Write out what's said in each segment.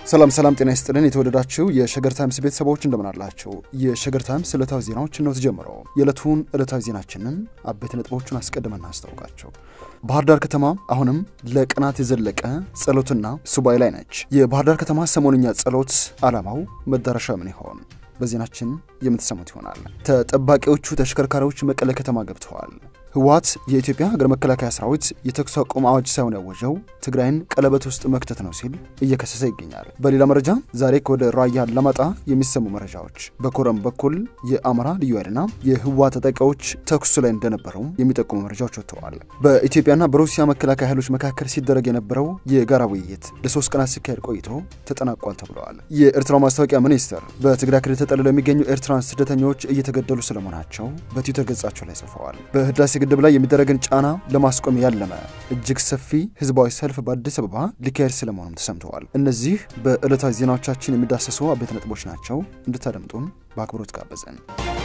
ሰላም ሰላም፣ ጤና ይስጥልን የተወደዳችሁ የሸገር ታይምስ ቤተሰቦች እንደምን አላችሁ? የሸገር ታይምስ ዕለታዊ ዜናዎች ነው ተጀምረው። የዕለቱን ዕለታዊ ዜናችንን አበይት ነጥቦቹን አስቀድመን እናስታውቃቸው። ባህር ዳር ከተማ አሁንም ለቀናት የዘለቀ ጸሎትና ሱባኤ ላይ ነች። የባህር ዳር ከተማ ሰሞንኛ ጸሎት ዓላማው መዳረሻ ምን ይሆን? በዜናችን የምትሰሙት ይሆናል። ተጠባቂዎቹ ተሽከርካሪዎች መቀለ ከተማ ገብተዋል። ህወሓት የኢትዮጵያ ሀገር መከላከያ ሰራዊት የተኩስ አቁም አዋጅ ሳይሆን ያወጀው ትግራይን ቀለበት ውስጥ መክተት ነው ሲል እየከሰሰ ይገኛል። በሌላ መረጃ ዛሬ ከወደ ራያ አላማጣ የሚሰሙ መረጃዎች በኮረም በኩል የአማራ ልዩ ኃይልና የህወሓት ታጣቂዎች ተኩሱ ላይ እንደነበረው የሚጠቁሙ መረጃዎች ወጥተዋል። በኢትዮጵያና በሩሲያ መከላከያ ኃይሎች መካከል ሲደረግ የነበረው የጋራ ውይይት ለሶስት ቀናት ሲካሄድ ቆይቶ ተጠናቋል ተብለዋል። የኤርትራው ማስታወቂያ ሚኒስትር በትግራይ ክልል ተጠልለው የሚገኙ ኤርትራን ስደተኞች እየተገደሉ ስለመሆናቸው በትዊተር ገጻቸው ላይ ጽፈዋል። በህዳሴ ግድብ ላይ የሚደረግን ጫና ለማስቆም ያለመ እጅግ ሰፊ ህዝባዊ ሰልፍ በአዲስ አበባ ሊካሄድ ስለመሆኑም ተሰምተዋል። እነዚህ በዕለታዊ ዜናዎቻችን የሚዳሰሱ አበይት ነጥቦች ናቸው። እንድታደምጡን በአክብሮት ጋበዘን።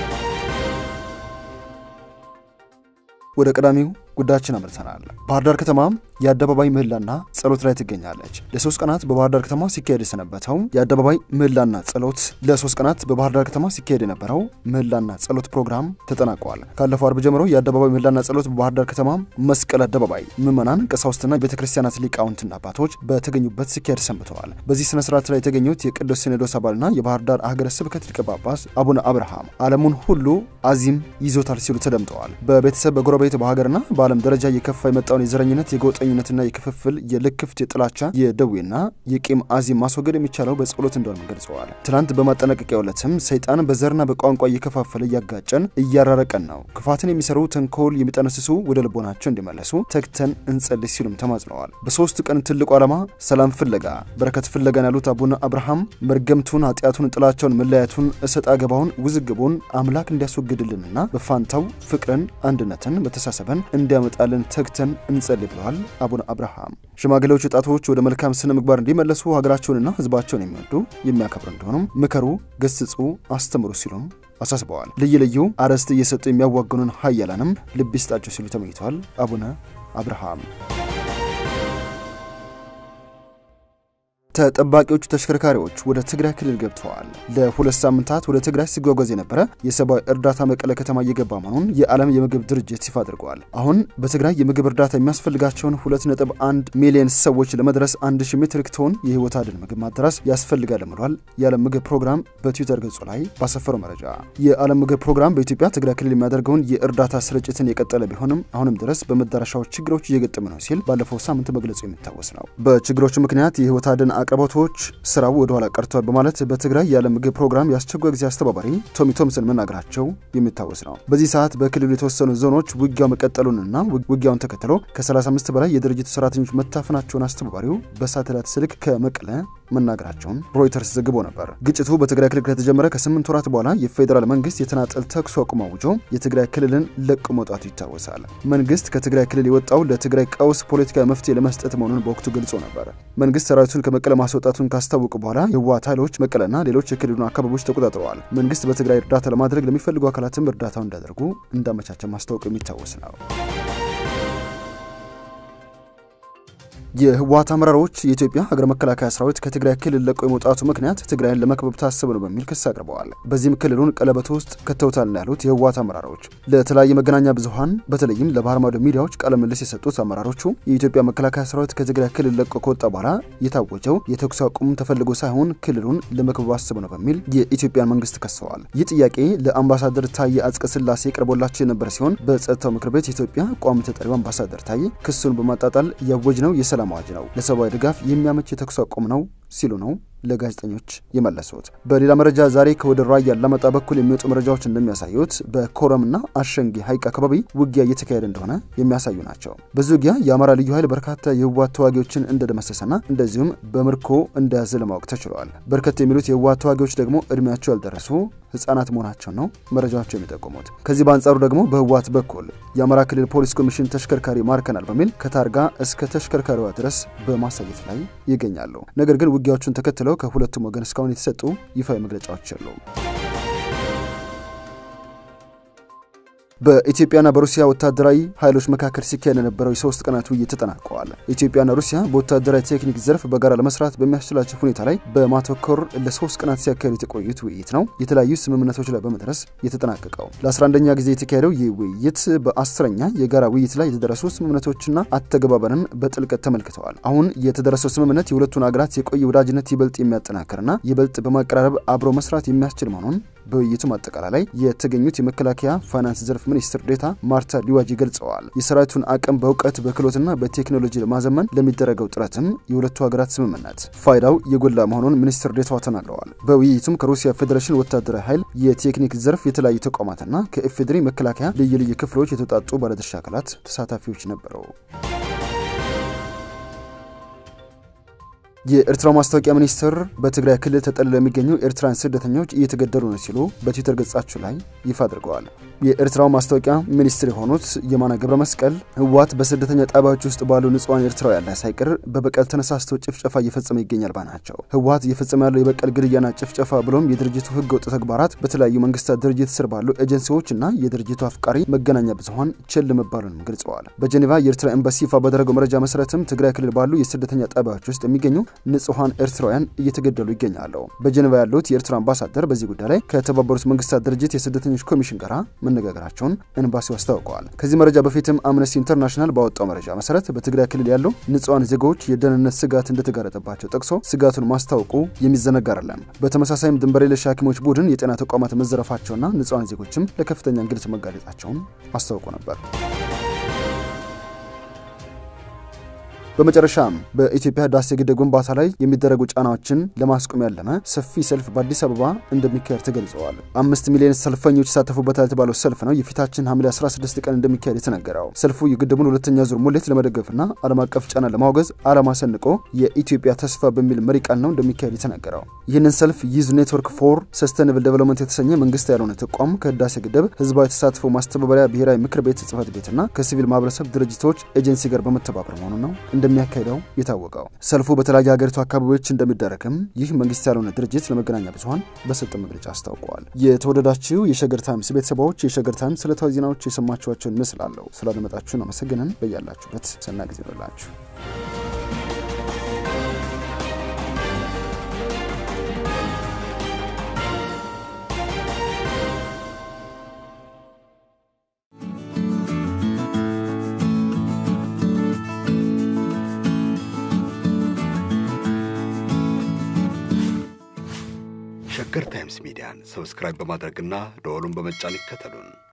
ወደ ቀዳሚው ጉዳያችን አምርተናል። ባህር ዳር ከተማ የአደባባይ ምህላና ጸሎት ላይ ትገኛለች። ለሶስት ቀናት በባህር ዳር ከተማ ሲካሄድ የሰነበተው የአደባባይ ምህላና ጸሎት ለሶስት ቀናት በባህር ዳር ከተማ ሲካሄድ የነበረው ምህላና ጸሎት ፕሮግራም ተጠናቋል። ካለፈው አርብ ጀምሮ የአደባባይ ምህላና ጸሎት በባህር ዳር ከተማ መስቀል አደባባይ ምዕመናን፣ ቀሳውስትና ቤተ ክርስቲያናት ሊቃውንትና አባቶች በተገኙበት ሲካሄድ ሰንብተዋል። በዚህ ስነ ስርዓት ላይ የተገኙት የቅዱስ ሲኖዶስ አባልና የባህር ዳር ሀገረ ስብከት ሊቀ ጳጳስ አቡነ አብርሃም ዓለሙን ሁሉ አዚም ይዞታል ሲሉ ተደምጠዋል። በቤተሰብ በጎረቤት በሀገርና በዓለም ደረጃ እየከፋ የመጣውን የዘረኝነት የጎጠኝነትና የክፍፍል የልክፍት የጥላቻ የደዌና የቂም አዚም ማስወገድ የሚቻለው በጸሎት እንደሆነ ገልጸዋል። ትናንት በማጠናቀቂያው ዕለትም ሰይጣን በዘርና በቋንቋ እየከፋፈለ እያጋጨን እያራረቀን ነው። ክፋትን የሚሰሩ ተንኮል የሚጠነስሱ ወደ ልቦናቸው እንዲመለሱ ተግተን እንጸልይ ሲሉም ተማጽነዋል። በሶስት ቀን ትልቁ ዓላማ ሰላም ፍለጋ በረከት ፍለጋን ያሉት አቡነ አብርሃም መርገምቱን፣ ኃጢአቱን፣ ጥላቻውን፣ መለያየቱን፣ እሰጥ አገባውን፣ ውዝግቡን አምላክ እንዲያስወግድልንና በፋንታው ፍቅርን፣ አንድነትን፣ መተሳሰብን እንዲያመጣልን ተግተን እንጸልይ ብለዋል አቡነ አብርሃም። ሽማግሌዎች ወጣቶች ወደ መልካም ስነ ምግባር እንዲመለሱ ሀገራቸውንና ሕዝባቸውን የሚወዱ የሚያከብሩ እንደሆኑም ምከሩ፣ ገስጹ፣ አስተምሩ ሲሉም አሳስበዋል። ልዩ ልዩ አርዕስት እየሰጡ የሚያዋግኑን ሀያላንም ልብ ይስጣቸው ሲሉ ተመኝተዋል አቡነ አብርሃም። ተጠባቂዎቹ ተሽከርካሪዎች ወደ ትግራይ ክልል ገብተዋል። ለሁለት ሳምንታት ወደ ትግራይ ሲጓጓዝ የነበረ የሰብአዊ እርዳታ መቀለ ከተማ እየገባ መሆኑን የዓለም የምግብ ድርጅት ይፋ አድርገዋል። አሁን በትግራይ የምግብ እርዳታ የሚያስፈልጋቸውን 2.1 ሚሊዮን ሰዎች ለመድረስ 1000 ሜትሪክ ቶን የህይወት አድን ምግብ ማድረስ ያስፈልጋል ብሏል። የዓለም ምግብ ፕሮግራም በትዊተር ገጹ ላይ ባሰፈረው መረጃ የዓለም ምግብ ፕሮግራም በኢትዮጵያ ትግራይ ክልል የሚያደርገውን የእርዳታ ስርጭትን የቀጠለ ቢሆንም አሁንም ድረስ በመዳረሻዎች ችግሮች እየገጠመ ነው ሲል ባለፈው ሳምንት መግለጹ የሚታወስ ነው። በችግሮቹ ምክንያት የህይወት አድን አቅርቦቶች ስራው ወደ ኋላ ቀርቷል በማለት በትግራይ የዓለም ምግብ ፕሮግራም የአስቸኳይ ጊዜ አስተባባሪ ቶሚ ቶምሰን መናገራቸው የሚታወስ ነው። በዚህ ሰዓት በክልሉ የተወሰኑ ዞኖች ውጊያው መቀጠሉንና ውጊያውን ተከትሎ ከ35 በላይ የድርጅቱ ሰራተኞች መታፈናቸውን አስተባባሪው በሳተላይት ስልክ ከመቀለ መናገራቸውን ሮይተርስ ዘግቦ ነበር። ግጭቱ በትግራይ ክልል ከተጀመረ ከስምንት ወራት በኋላ የፌዴራል መንግስት የተናጠል ተኩስ አቁም አውጆ የትግራይ ክልልን ለቆ መውጣቱ ይታወሳል። መንግስት ከትግራይ ክልል የወጣው ለትግራይ ቀውስ ፖለቲካዊ መፍትሄ ለመስጠት መሆኑን በወቅቱ ገልጾ ነበር። መንግስት ሰራዊቱን ከመቀለ ማስወጣቱን ካስታወቁ በኋላ የህወሓት ኃይሎች መቀለና ሌሎች የክልሉን አካባቢዎች ተቆጣጥረዋል። መንግስት በትግራይ እርዳታ ለማድረግ ለሚፈልጉ አካላትም እርዳታው እንዲያደርጉ እንዳመቻቸ ማስታወቁ የሚታወስ ነው። የህወሓት አመራሮች የኢትዮጵያ ሀገር መከላከያ ሰራዊት ከትግራይ ክልል ለቆ የመውጣቱ ምክንያት ትግራይን ለመክበብ ታስበ ነው በሚል ክስ አቅርበዋል። በዚህም ክልሉን ቀለበት ውስጥ ከተውታል ያሉት የህወሓት አመራሮች ለተለያየ መገናኛ ብዙኃን በተለይም ለባህር ማዶ ሚዲያዎች ቃለ ምልልስ የሰጡት አመራሮቹ የኢትዮጵያ መከላከያ ሰራዊት ከትግራይ ክልል ለቆ ከወጣ በኋላ የታወጀው የተኩስ አቁም ተፈልጎ ሳይሆን ክልሉን ለመክበብ አስበ ነው በሚል የኢትዮጵያን መንግስት ከሰዋል። ይህ ጥያቄ ለአምባሳደር ታዬ አጽቀ ሥላሴ ቀርቦላቸው የነበረ ሲሆን በጸጥታው ምክር ቤት የኢትዮጵያ ቋሚ ተጠሪው አምባሳደር ታዬ ክሱን በማጣጣል ያወጅ ነው የሰላም አዋጅ ነው፣ ለሰብአዊ ድጋፍ የሚያመች የተኩስ አቁም ነው ሲሉ ነው ለጋዜጠኞች የመለሱት። በሌላ መረጃ ዛሬ ከወደ ራያ አላማጣ በኩል የሚወጡ መረጃዎች እንደሚያሳዩት በኮረምና አሸንጌ ሐይቅ አካባቢ ውጊያ እየተካሄደ እንደሆነ የሚያሳዩ ናቸው። በዚህ ውጊያ የአማራ ልዩ ኃይል በርካታ የህወሓት ተዋጊዎችን እንደደመሰሰና እንደዚሁም በምርኮ እንደያዘ ለማወቅ ተችሏል። በርከት የሚሉት የህወሓት ተዋጊዎች ደግሞ እድሜያቸው ያልደረሱ ህጻናት መሆናቸው ነው መረጃዎቹ የሚጠቁሙት። ከዚህ በአንጻሩ ደግሞ በህወሓት በኩል የአማራ ክልል ፖሊስ ኮሚሽን ተሽከርካሪ ማርከናል በሚል ከታርጋ እስከ ተሽከርካሪዋ ድረስ በማሳየት ላይ ይገኛሉ። ነገር ግን ውጊያዎቹን ተከትለው ከሁለቱም ወገን እስካሁን የተሰጡ ይፋዊ መግለጫዎች የሉም። በኢትዮጵያና በሩሲያ ወታደራዊ ኃይሎች መካከል ሲካሄድ የነበረው የሶስት ቀናት ውይይት ተጠናቀዋል። ኢትዮጵያና ሩሲያ በወታደራዊ ቴክኒክ ዘርፍ በጋራ ለመስራት በሚያስችላቸው ሁኔታ ላይ በማተኮር ለሶስት ቀናት ሲያካሄዱት የቆዩት ውይይት ነው የተለያዩ ስምምነቶች ላይ በመድረስ የተጠናቀቀው። ለ11ኛ ጊዜ የተካሄደው ይህ ውይይት በአስረኛ የጋራ ውይይት ላይ የተደረሱ ስምምነቶችና አተገባበርን በጥልቀት ተመልክተዋል። አሁን የተደረሰው ስምምነት የሁለቱን ሀገራት የቆየ ወዳጅነት ይበልጥ የሚያጠናክርና ይበልጥ በማቀራረብ አብሮ መስራት የሚያስችል መሆኑን በውይይቱ ማጠቃላይ ላይ የተገኙት የመከላከያ ፋይናንስ ዘርፍ ሚኒስትር ዴታ ማርታ ሊዋጂ ገልጸዋል። የሰራዊቱን አቅም በእውቀት በክህሎትና በቴክኖሎጂ ለማዘመን ለሚደረገው ጥረትም የሁለቱ ሀገራት ስምምነት ፋይዳው የጎላ መሆኑን ሚኒስትር ዴታዋ ተናግረዋል። በውይይቱም ከሩሲያ ፌዴሬሽን ወታደራዊ ኃይል የቴክኒክ ዘርፍ የተለያዩ ተቋማትና ከኢፌዴሪ መከላከያ ልዩ ልዩ ክፍሎች የተውጣጡ ባለድርሻ አካላት ተሳታፊዎች ነበሩ። የኤርትራው ማስታወቂያ ሚኒስትር በትግራይ ክልል ተጠልለው የሚገኙ ኤርትራውያን ስደተኞች እየተገደሉ ነው ሲሉ በትዊተር ገጻቸው ላይ ይፋ አድርገዋል። የኤርትራው ማስታወቂያ ሚኒስትር የሆኑት የማነ ገብረ መስቀል ህወሓት በስደተኛ ጣቢያዎች ውስጥ ባሉ ንጹሐን ኤርትራውያን ላይ ሳይቀር በበቀል ተነሳስቶ ጭፍጨፋ እየፈጸመ ይገኛል ባይ ናቸው። ህወሓት እየፈጸመ ያለው የበቀል ግድያና ጭፍጨፋ ብሎም የድርጅቱ ህገ ወጥ ተግባራት በተለያዩ መንግስታት ድርጅት ስር ባሉ ኤጀንሲዎችና የድርጅቱ አፍቃሪ መገናኛ ብዙኃን ችል መባሉንም ገልጸዋል። በጀኔቫ የኤርትራ ኤምባሲ ይፋ ባደረገው መረጃ መሰረትም ትግራይ ክልል ባሉ የስደተኛ ጣቢያዎች ውስጥ የሚገኙ ንጹሐን ኤርትራውያን እየተገደሉ ይገኛሉ። በጀኔቫ ያሉት የኤርትራ አምባሳደር በዚህ ጉዳይ ላይ ከተባበሩት መንግስታት ድርጅት የስደተኞች ኮሚሽን ጋር መነጋገራቸውን ኤምባሲው አስታውቀዋል። ከዚህ መረጃ በፊትም አምነስቲ ኢንተርናሽናል ባወጣው መረጃ መሰረት በትግራይ ክልል ያሉ ንጹሐን ዜጎች የደህንነት ስጋት እንደተጋረጠባቸው ጠቅሶ ስጋቱን ማስታወቁ የሚዘነጋ አይደለም። በተመሳሳይም ድንበር የለሽ ሐኪሞች ቡድን የጤና ተቋማት መዘረፋቸውና ንጹሐን ዜጎችም ለከፍተኛ እንግልት መጋለጣቸውን አስታውቆ ነበር። በመጨረሻም በኢትዮጵያ ህዳሴ ግድብ ግንባታ ላይ የሚደረጉ ጫናዎችን ለማስቆም ያለመ ሰፊ ሰልፍ በአዲስ አበባ እንደሚካሄድ ተገልጸዋል። አምስት ሚሊዮን ሰልፈኞች ይሳተፉበታል የተባለው ሰልፍ ነው የፊታችን ሐምሌ 16 ቀን እንደሚካሄድ የተነገረው። ሰልፉ የግድቡን ሁለተኛ ዙር ሙሌት ለመደገፍና ዓለም አቀፍ ጫና ለማውገዝ ዓላማ ሰንቆ የኢትዮጵያ ተስፋ በሚል መሪ ቃል ነው እንደሚካሄድ የተነገረው። ይህንን ሰልፍ ዩዝ ኔትወርክ ፎር ሰስተይነብል ዴቨሎፕመንት የተሰኘ መንግስት ያልሆነ ተቋም ከህዳሴ ግድብ ህዝባዊ ተሳትፎ ማስተባበሪያ ብሔራዊ ምክር ቤት ጽህፈት ቤትና ከሲቪል ማህበረሰብ ድርጅቶች ኤጀንሲ ጋር በመተባበር መሆኑ ነው እንደሚያካሂደው የታወቀው። ሰልፉ በተለያዩ ሀገሪቱ አካባቢዎች እንደሚደረግም ይህ መንግስት ያልሆነ ድርጅት ለመገናኛ ብዙኃን በሰጠው መግለጫ አስታውቀዋል። የተወደዳችሁ የሸገር ታይምስ ቤተሰባዎች የሸገር ታይምስ ዕለታዊ ዜናዎች የሰማችኋቸውን ይመስላሉ። ስላደመጣችሁን አመሰግነን። በያላችሁበት ሰናይ ጊዜ ይሆንላችሁ። ሸገር ታይምስ ሚዲያን ሰብስክራይብ በማድረግና ደወሉን በመጫን ይከተሉን።